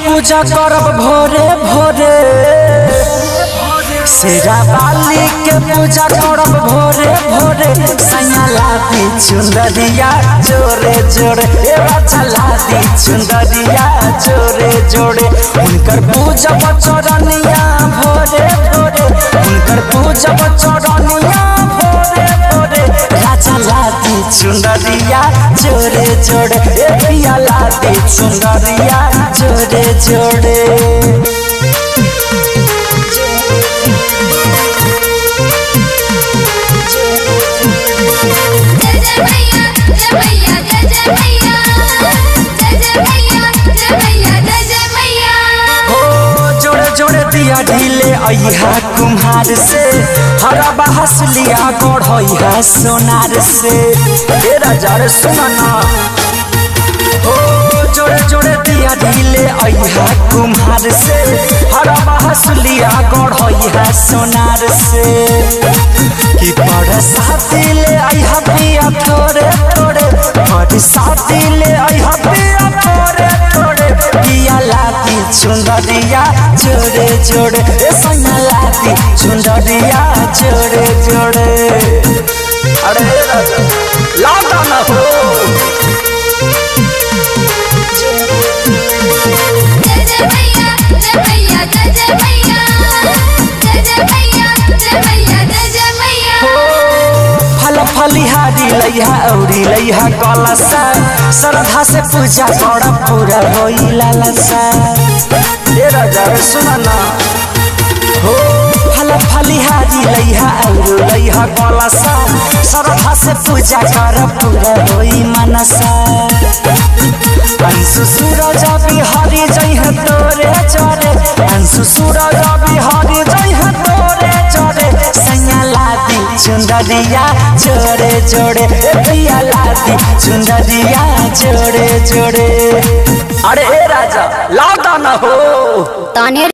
पूजा करब भोरे भोरे शेरा बाली के पूजा करब भोरे भोरे सैया लादी चुंदरिया जोरे जोरे ए बच्चा लादी चुंदरिया जोरे जोरे उनकर पूजा चरनिया भोरे भोरे उनकर पूजा चरनिया भोरे भोरे राजा लादी चुंदरिया जोरे जोरे ए पिया लादी चुंदरिया जोरे जोरे जय जय मैया जय मैया जय जय मैया जय जय मैया जय मैया जय जय मैया हो जोड़े जोड़े दिया ढीले अहा कुम्हार से हरा बहस लिया गढ़ा सोनार से ए राजा रे सुना ना हो जोड़े जोड़े दिया ढीले अहा कुम्हार से हरा बहस लिया गढ़ा सोनार से कि बड़ साथी ले अहा पिया थोड़े थोड़े बड़ साथी ले अहा पिया थोड़े थोड़े पिया लाती चुंदरिया जोड़े जोड़े ए सैया लाती चुंदरिया जोड़े जोड़े अरे राजा लाता ना हो जय जय मैया जय मैया जय जय मैया जय जय मैया जय मैया जय जय मैया फल फलिहारी लैहा औरी लैहा कलसा श्रद्धा से पूजा कर पूरा होई लालसा ए राजा रे सुना ना हो फल फलिहारी लैहा औरी लैहा कलसा श्रद्धा से पूजा कर पूरा होई मनसा अंशु सूरज बिहारी जय है तोरे चरे अंशु सूरज बिहारी जय है तोरे चरे सैया लादी चुंदरिया जोड़े जोड़े ए पिया लादी चुंदरिया जोड़े जोड़े अरे ए राजा लादा ना हो ताने